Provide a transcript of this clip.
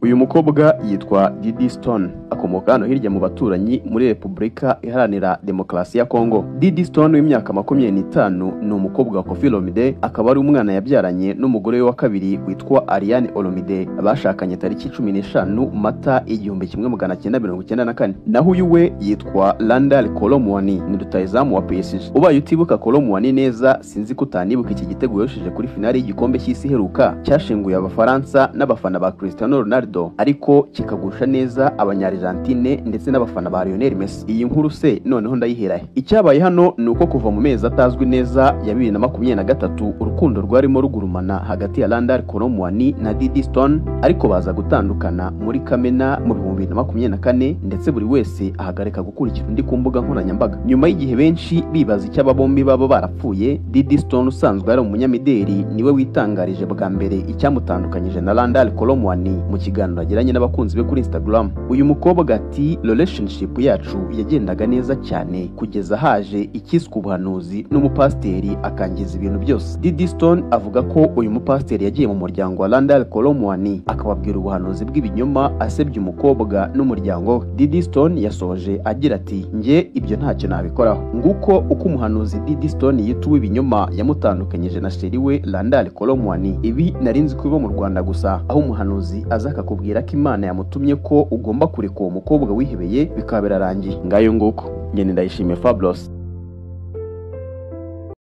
uyu mukobwa yitwa Didi Stone akomoka hano hirya mu baturanyi muri Repubulika Iharanira Demokarasi ya Kongo. Didi Stone w'imyaka makumyabiri n'itanu ni umukobwa wa Koffi Olomide akaba ari umwana yabyaranye n'umugore we wa kabiri witwa Ariane Olomide bashakanye tariki cumi n'eshanu Mata igihumbi kimwe magana cyenda mirongo icyenda na kane naho uyu we yitwa Randall Kolomwani ni rutayizamu wa PSG. Ubaye utibuka Kolomwani neza sinzi ko utanibuka iki gitego yoshije kuri finali y'igikombe cy'isi iheruka cyashinguye Abafaransa n'abafana ba Cristiano Ronaldo ariko kikagusha neza Abanyarijantine ndetse n'abafana ba Lionel Messi. Iyi nkuru se noneho ndayihera he? Icyabaye hano ni uko kuva mu mezi atazwi neza ya bibiri na makumyabiri na gatatu urukundo rwarimo rugurumana hagati ya Randall Kolomwani na Didi Stone ariko baza gutandukana muri Kamena mu bihumbi bibiri na makumyabiri na kane ndetse buri wese ahagarika gukurikira undi ku mbuga nkoranyambaga nyuma y'igihe benshi bibaza icyo aba bombi baba barapfuye Diddy Stone usanzwe ari umunyamideli niwe witangarije bwa mbere icyamutandukanyije na Randall Kolomwani mu kiganiro agiranye n'abakunzi be kuri Instagram uyu mukobwa ati relationship yacu yagendaga neza cyane kugeza haje ikiswe ubuhanuzi n'umupasiteri akangiza ibintu byose Diddy Stone avuga ko uyu mupasiteri yagiye mu muryango wa Randall Kolomwani akababwira ubuhanuzi bw'ibinyoma asebya umukobwa n'umuryango we Diddy Stone yasoje agira ati njye ibyo ntacyo nabikoraho nguko uko umuhanuzi Diddy Stone yituwe ibinyoma yamutandukanyije na sheri we Randall Kolomwani ibi nari nzi ko biba mu Rwanda gusa aho umuhanuzi aza akakubwira ko Imana yamutumye ko ugomba kureka uwo mukobwa wihebeye bikaba birarangiye ngayo nguko ngene ndayishimiye Fabulous